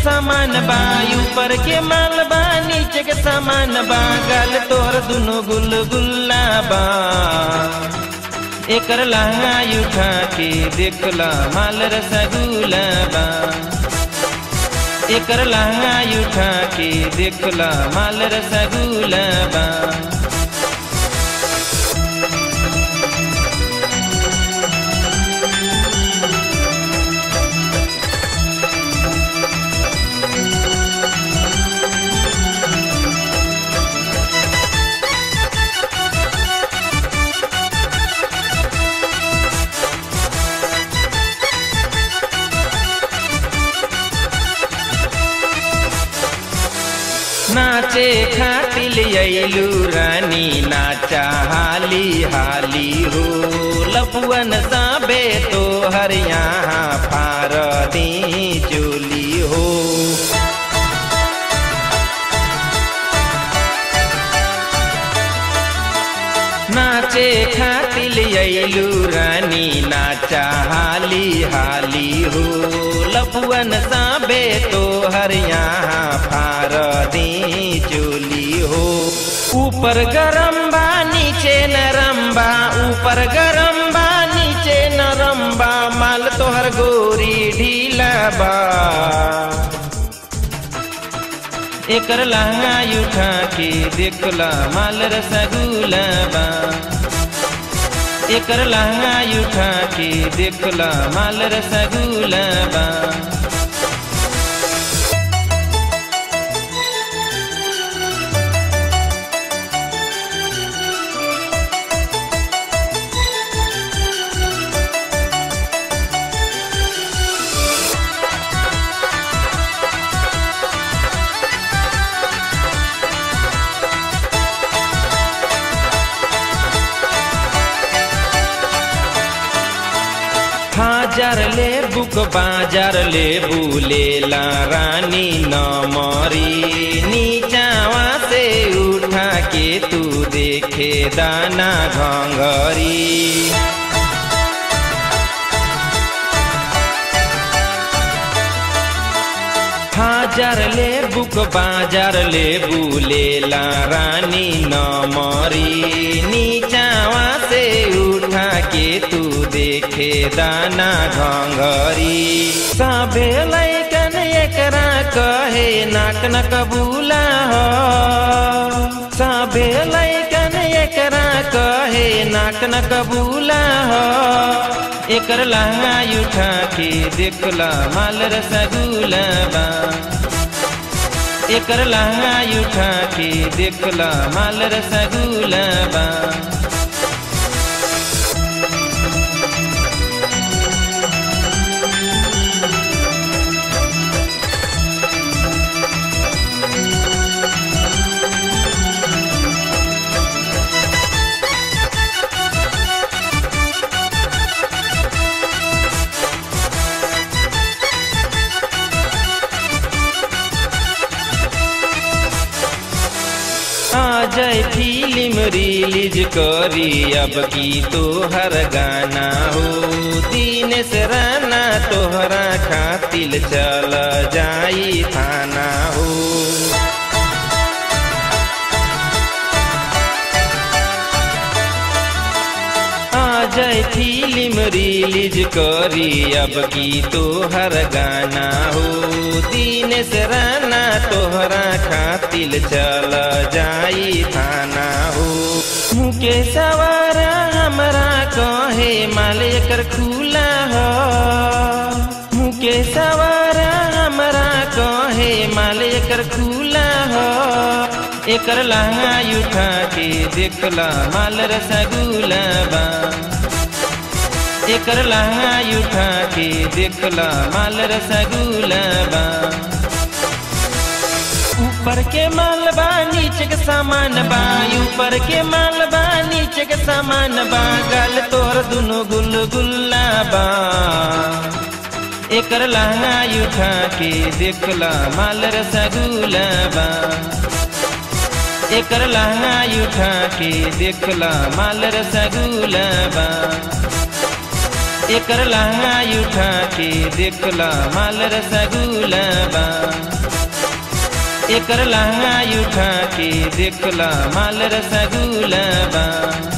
सामान बा ऊपर के माल बा नीचे के सामान बा गाल तोर दुनो गुल गुल्ला बा एकर लहंगा उठा के देखला माल रसगुल्ला बा एकर लहंगा उठा के देखला माल रसगुल्ला बा नाचे खातिल अइलू रानी नाचा हाली हाली हो लपुअन साबे तो हर यहाँ फार दी चोली हो नाचे खातिल अइलू रानी नाचा हाली हाली हो लपुअन साबे तो हर यहाँ फार दी चोली हो ऊपर गरम बा नीचे नरम बा ऊपर गरम बा नीचे नरम बा माल तोहर गोरी ढीला बा एकर लहंगा उठा के देखला माल रसगुल्ला बा एकर लहंगा उठा के देखला माल रसगुल्ला बा हाजार ले बुक बाजार ले बुलेला रानी न मरी नीचावा से उठा के तू देखे दाना घंघरी हाजार ले बुक बाजार ले बुलेला रानी न मरी नीचावा से उठा के तू देखे दाना घंघरी सबे लैकन एकरा कहे नाक न कबूला हो सबे लैकन एकरा कहे नाक न कबूला हो एकर लहंगा उठा के देखला माल रसगुल्ला बा एकर लहंगा उठा के देखला माल रसगुल्ला बा जय फिल्म रिलीज करी अब की तोहर गाना हो दिनेश राना तोहरा खातिल चल जाई थाना हो जय फिल्म रिलीज करी अब की तोहर गाना हो दिनेश राना तोहरा खातिल चल जाई थाना हो मुके सवारा हमरा कहे माल एकर खुला हो मुके सवारा हमरा कहे माल एकर खुला हो एकर लहंगा उठा के देखला माल रसगुल्ला बा एकर लहंगा उठा के देखला माल रसगुल्ला बा ऊपर के माल बा नीचे के सामान बा ऊपर के माल बा नीचे के सामान बा गाल तोर दुनो गुल गुल्ला बा एकर लहंगा उठा के देखला माल रसगुल्ला बा एकर लहंगा उठा के देखला माल रसगुल्ला बा एकर लहंगा उठा के देखला माल रसगुल्ला बा एकर लहंगा उठा के देखला माल रसगुल्ला बा